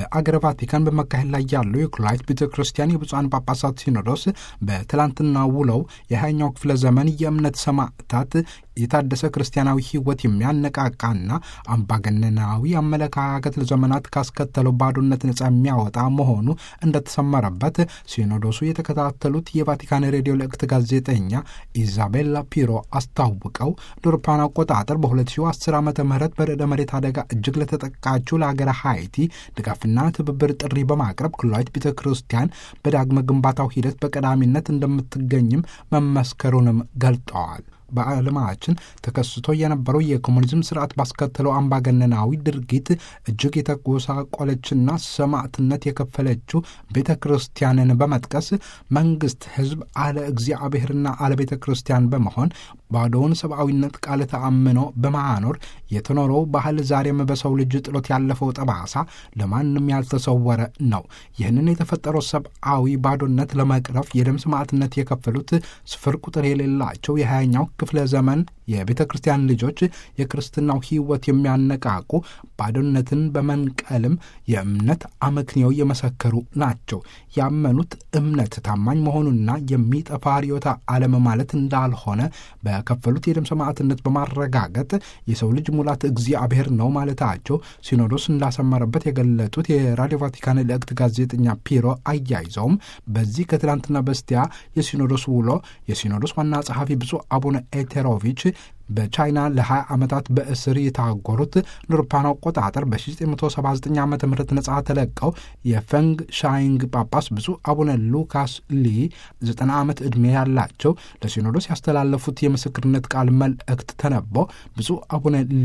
በአገረ ቫቲካን በመካሄድ ላይ ያለው የኩላይት ቤተ ክርስቲያን የብፁዓን ጳጳሳት ሲኖዶስ በትላንትና ውለው የሃያኛው ክፍለ ዘመን የእምነት ሰማዕታት የታደሰ ክርስቲያናዊ ሕይወት የሚያነቃቃና አምባገነናዊ አመለካከት ለዘመናት ካስከተለው ባዶነት ነጻ የሚያወጣ መሆኑ እንደተሰመረበት ሲኖዶሱ የተከታተሉት የቫቲካን ሬዲዮ ልእክት ጋዜጠኛ ኢዛቤላ ፒሮ አስታውቀው ዶርፓን አቆጣጠር በ2010 ዓ ም በርዕደ መሬት አደጋ እጅግ ለተጠቃችው ለሀገረ ሃይቲ ድጋፍና ትብብር ጥሪ በማቅረብ ኩላዊት ቤተ ክርስቲያን በዳግመ ግንባታው ሂደት በቀዳሚነት እንደምትገኝም መመስከሩንም ገልጠዋል። በዓለማችን ተከስቶ የነበረው የኮሙኒዝም ስርዓት ባስከተለው አምባገነናዊ ድርጊት እጅግ የተጎሳቆለችና ሰማዕትነት የከፈለችው ቤተ ክርስቲያንን በመጥቀስ መንግስት፣ ህዝብ አለ እግዚአብሔርና አለ ቤተ ክርስቲያን በመሆን ባዶውን ሰብአዊነት ቃል ተአምኖ በማኖር የተኖረው ባህል ዛሬም በሰው ልጅ ጥሎት ያለፈው ጠባሳ ለማንም ያልተሰወረ ነው። ይህንን የተፈጠረው ሰብአዊ ባዶነት ለመቅረፍ የደም ሰማዕትነት የከፈሉት ስፍር ቁጥር የሌላቸው የሀያኛው ክፍለ ዘመን የቤተ ክርስቲያን ልጆች የክርስትናው ሕይወት የሚያነቃቁ ባዶነትን በመንቀልም የእምነት አመክንዮ የመሰከሩ ናቸው። ያመኑት እምነት ታማኝ መሆኑና የሚጠፋ ርዕዮተ ዓለም ማለት እንዳልሆነ በከፈሉት የደም ሰማዕትነት በማረጋገጥ የሰው ልጅ ሙላት እግዚአብሔር ነው ማለታቸው ሲኖዶስ እንዳሰመረበት የገለጡት የራዲዮ ቫቲካን ልእክት ጋዜጠኛ ፒሮ አያይዘውም በዚህ ከትላንትና በስቲያ የሲኖዶስ ውሎ የሲኖዶስ ዋና ጸሐፊ ብፁዕ አቡነ ኤቴሮቪች በቻይና ለ20 ዓመታት በእስር የታጎሩት ንርፓን አቆጣጠር በ1979 ዓ ም ነጻ ተለቀው የፈንግ ሻይንግ ጳጳስ ብፁዕ አቡነ ሉካስ ሊ 90 ዓመት ዕድሜ ያላቸው ለሲኖዶስ ያስተላለፉት የምስክርነት ቃል መልእክት ተነቦ ብፁዕ አቡነ ሊ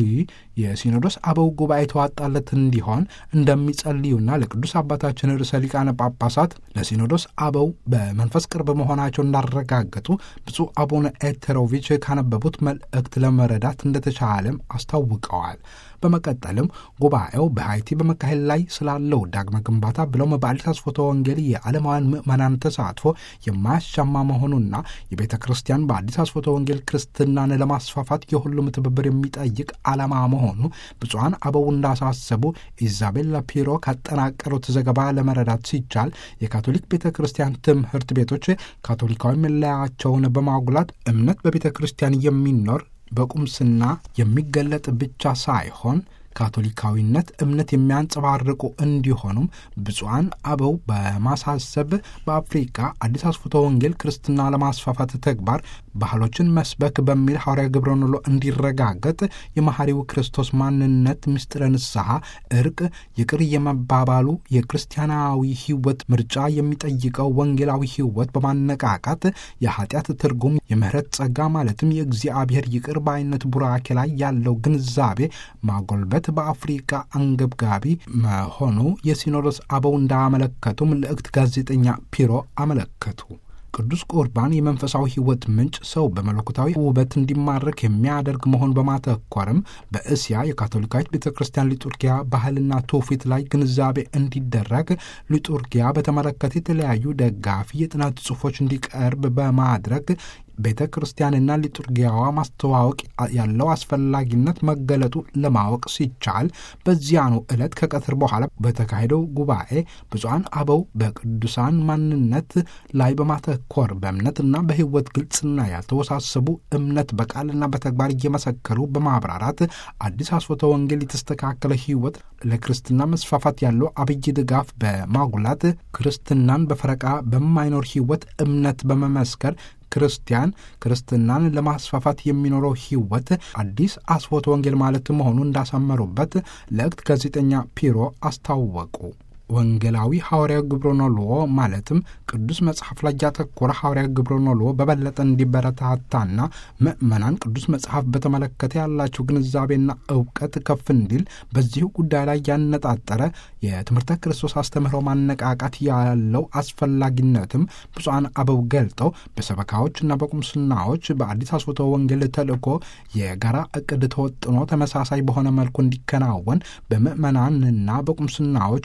የሲኖዶስ አበው ጉባኤ ተዋጣለት እንዲሆን እንደሚጸልዩና ለቅዱስ አባታችን ርዕሰ ሊቃነ ጳጳሳት ለሲኖዶስ አበው በመንፈስ ቅርብ መሆናቸው እንዳረጋገጡ ብፁዕ አቡነ ኤቴሮቪች ካነበቡት መልእክት ለመረዳት እንደተቻለም አስታውቀዋል። በመቀጠልም ጉባኤው በሀይቲ በመካሄድ ላይ ስላለው ዳግመ ግንባታ ብለውም በአዲስ አስፎተ ወንጌል የዓለማውያን ምዕመናን ተሳትፎ የማያሻማ መሆኑና የቤተ ክርስቲያን በአዲስ አስፎተ ወንጌል ክርስትናን ለማስፋፋት የሁሉም ትብብር የሚጠይቅ ዓላማ መሆኑ ብፁዓን አበው እንዳሳሰቡ ኢዛቤላ ፒሮ ካጠናቀሩት ዘገባ ለመረዳት ሲቻል የካቶሊክ ቤተ ክርስቲያን ትምህርት ቤቶች ካቶሊካዊ መለያቸውን በማጉላት እምነት በቤተ ክርስቲያን የሚኖር በቁምስና የሚገለጥ ብቻ ሳይሆን ካቶሊካዊነት እምነት የሚያንጸባርቁ እንዲሆኑም ብፁዓን አበው በማሳሰብ በአፍሪካ አዲስ አስፎተ ወንጌል ክርስትና ለማስፋፋት ተግባር ባህሎችን መስበክ በሚል ሐዋርያ ግብረ ኖሎ እንዲረጋገጥ የመሐሪው ክርስቶስ ማንነት ምስጢረ ንስሐ፣ እርቅ፣ ይቅር የመባባሉ የክርስቲያናዊ ሕይወት ምርጫ የሚጠይቀው ወንጌላዊ ሕይወት በማነቃቃት የኃጢአት ትርጉም የምህረት ጸጋ ማለትም የእግዚአብሔር ይቅር ባይነት ቡራኬ ላይ ያለው ግንዛቤ ማጎልበት በአፍሪካ አንገብጋቢ መሆኑ የሲኖዶስ አበው እንዳመለከቱ መልእክት ጋዜጠኛ ፒሮ አመለከቱ። ቅዱስ ቁርባን የመንፈሳዊ ሕይወት ምንጭ ሰው በመለኮታዊ ውበት እንዲማረክ የሚያደርግ መሆን በማተኮርም በእስያ የካቶሊካዊት ቤተ ክርስቲያን ሊጡርጊያ ባህልና ትውፊት ላይ ግንዛቤ እንዲደረግ ሊጡርጊያ በተመለከተ የተለያዩ ደጋፊ የጥናት ጽሑፎች እንዲቀርብ በማድረግ ቤተ ክርስቲያንና ሊጡርጊያዋ ማስተዋወቅ ያለው አስፈላጊነት መገለጡ ለማወቅ ሲቻል በዚያኑ ዕለት ከቀትር በኋላ በተካሄደው ጉባኤ ብፁዓን አበው በቅዱሳን ማንነት ላይ በማተኮር በእምነትና በሕይወት ግልጽና ያልተወሳሰቡ እምነት በቃልና በተግባር እየመሰከሩ በማብራራት አዲስ አስፎተ ወንጌል የተስተካከለ ሕይወት ለክርስትና መስፋፋት ያለው አብይ ድጋፍ በማጉላት ክርስትናን በፈረቃ በማይኖር ሕይወት እምነት በመመስከር ክርስቲያን ክርስትናን ለማስፋፋት የሚኖረው ሕይወት አዲስ አስፎተ ወንጌል ማለት መሆኑ እንዳሰመሩበት ለእክት ጋዜጠኛ ፒሮ አስታወቁ። ወንጌላዊ ሐዋርያዊ ግብረኖልዎ ማለትም ቅዱስ መጽሐፍ ላይ ያተኮረ ሐዋርያዊ ግብረኖልዎ በበለጠ እንዲበረታታና ምዕመናን ቅዱስ መጽሐፍ በተመለከተ ያላቸው ግንዛቤና እውቀት ከፍ እንዲል በዚሁ ጉዳይ ላይ ያነጣጠረ የትምህርተ ክርስቶስ አስተምህሮ ማነቃቃት ያለው አስፈላጊነትም ብፁዓን አበው ገልጠው በሰበካዎችና በቁምስናዎች በአዲስ አስፎተ ወንጌል ተልእኮ የጋራ እቅድ ተወጥኖ ተመሳሳይ በሆነ መልኩ እንዲከናወን በምዕመናንና በቁምስናዎች እንዲሁም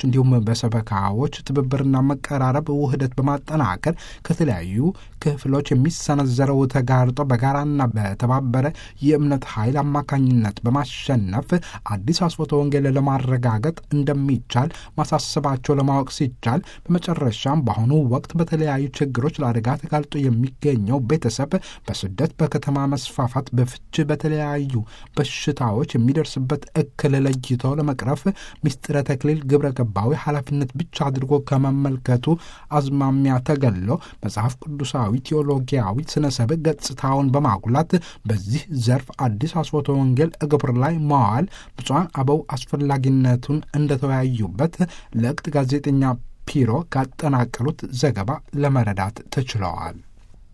በሰበካዎች ትብብርና መቀራረብ ውህደት በማጠናከር ከተለያዩ ክፍሎች የሚሰነዘረው ተጋርጦ በጋራና በተባበረ የእምነት ኃይል አማካኝነት በማሸነፍ አዲስ አስፎተ ወንጌል ለማረጋገጥ እንደሚቻል ማሳሰባቸው ለማወቅ ሲቻል በመጨረሻም በአሁኑ ወቅት በተለያዩ ችግሮች ለአደጋ ተጋልጦ የሚገኘው ቤተሰብ በስደት በከተማ መስፋፋት በፍች በተለያዩ በሽታዎች የሚደርስበት እክል ለይቶ ለመቅረፍ ምስጢረ ተክሊል ግብረ ገባዊ ኃላፊነት ብቻ አድርጎ ከመመልከቱ አዝማሚያ ተገሎ መጽሐፍ ቅዱሳዊ ቴዎሎጊያዊ ስነ ሰብ ገጽታውን በማጉላት በዚህ ዘርፍ አዲስ አስፎተ ወንጌል ግብር ላይ መዋል ብፁዓን አበው አስፈላጊነቱን እንደተወያዩበት ለእቅት ጋዜጠኛ ፒሮ ካጠናቀሩት ዘገባ ለመረዳት ተችለዋል።